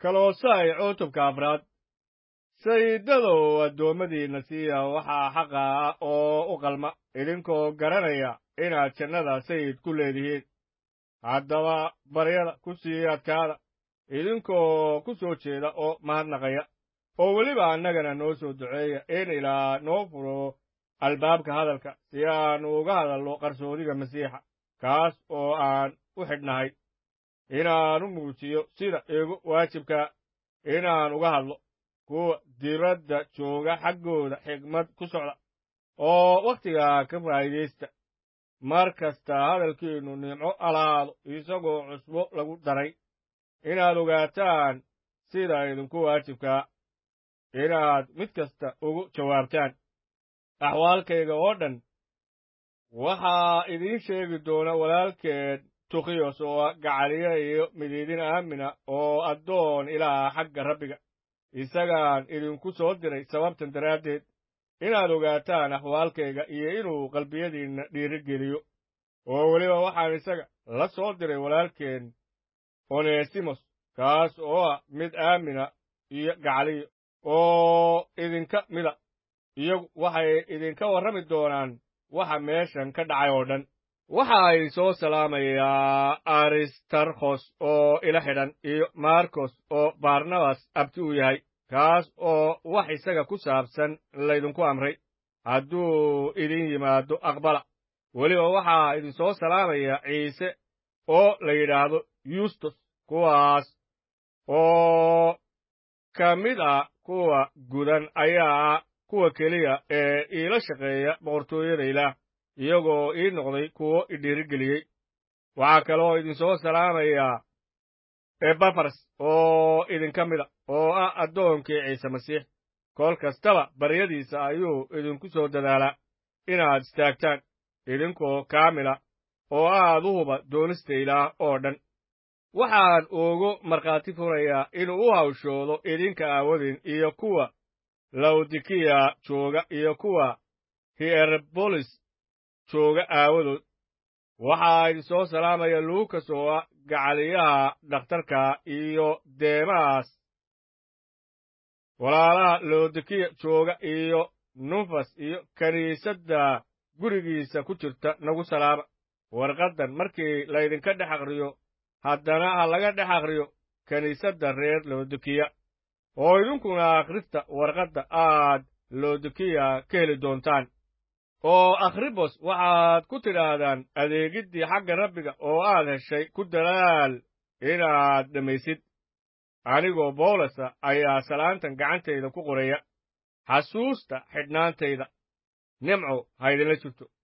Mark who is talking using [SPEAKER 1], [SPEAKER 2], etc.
[SPEAKER 1] kaloosay cutubka afraad sayidadow addoommadiinna siiya waxaa xaqa ah oo u qalma idinkoo garanaya inaad jannada sayid ku leedihiin haddaba baryada ku sii adkaada idinkoo ku soo jeeda oo mahadnaqaya oo weliba annagana noo soo duceeya in ilaa noo furo albaabka hadalka si aanu uga hadalno qarsoodiga masiixa kaas oo aan u xidhnahay inaan u muujiyo sida igu waajibka inaan uga hadlo kuwa dibadda jooga xaggooda xigmad ku socda oo wakhtigaa ka faa'iidaysta mar kasta hadalkiinnu nimco alaado isagoo cusbo lagu daray inaad ogaataan sida idinku waajibkaa inaad mid kasta ugu jawaabtaan axwaalkayga oo dhan waxaa idiin sheegi doona walaalkeed tukhiyos oo gacaliya iyo midiidin aamina oo addoon ilaa xagga rabbiga isagaan idinku soo diray sababtan daraaddeed inaad ogaataan axwaalkayga iyo inuu qalbiyadiinna dhiirigeliyo oo weliba waxaan isaga la soo diray walaalkeen onesimos kaas oo ah mid aamina iyo gacaliyo oo idinka mida iyagu waxay idinka warrami doonaan waxa meeshan ka dhacay oo dhan waxa ay soo salaamayaa aristarkhos oo ila xidhan iyo markos oo barnabas abti u yahay kaas oo wax isaga ku saabsan laydinku amray hadduu idin yimaado aqbala weliba waxaa idinsoo salaamaya ciise oo la yidhaahdo yustus kuwaas oo ka mid ah kuwa gudan ayaa ah kuwa keliya ee iila shaqeeya boqortooyada ilaah iyagoo ii noqday kuwo idhiirigeliyey waxaa kaloo idinsoo salaamayaa ebafars oo idinka mida oo ah addoonkii ciise masiix kol kastaba baryadiisa ayuu idinku soo dadaalaa inaad istaagtaan idinkoo kaamila oo aad u huba doonista ilaah oo dhan waxaan ugu markhaati furayaa inuu u hawshoodo idinka aawadin iyo kuwa lawdikiya jooga iyo kuwa hierbolis jooga aawadood waxaa idinsoo salaamaya luukas oo ah gacaliyaha dhakhtarka iyo deemaas walaalaha lawdikiya jooga iyo nufas iyo kiniisadda gurigiisa ku jirta nagu salaama warqaddan markii laydinka dhex aqriyo haddana ha laga dhex aqriyo kiniisadda reer lawdikiya oo idinkuna akhrista warqadda aad lawdikiya ka heli doontaan oo akhribos waxaad ku tidhaahdaan adeegiddii xagga rabbiga oo aad heshay ku dalaal inaad dhammaysid anigoo bawlasa ayaa salaantan gacantayda ku qoraya xasuusta xidhnaantayda nimco ha ydinla jirto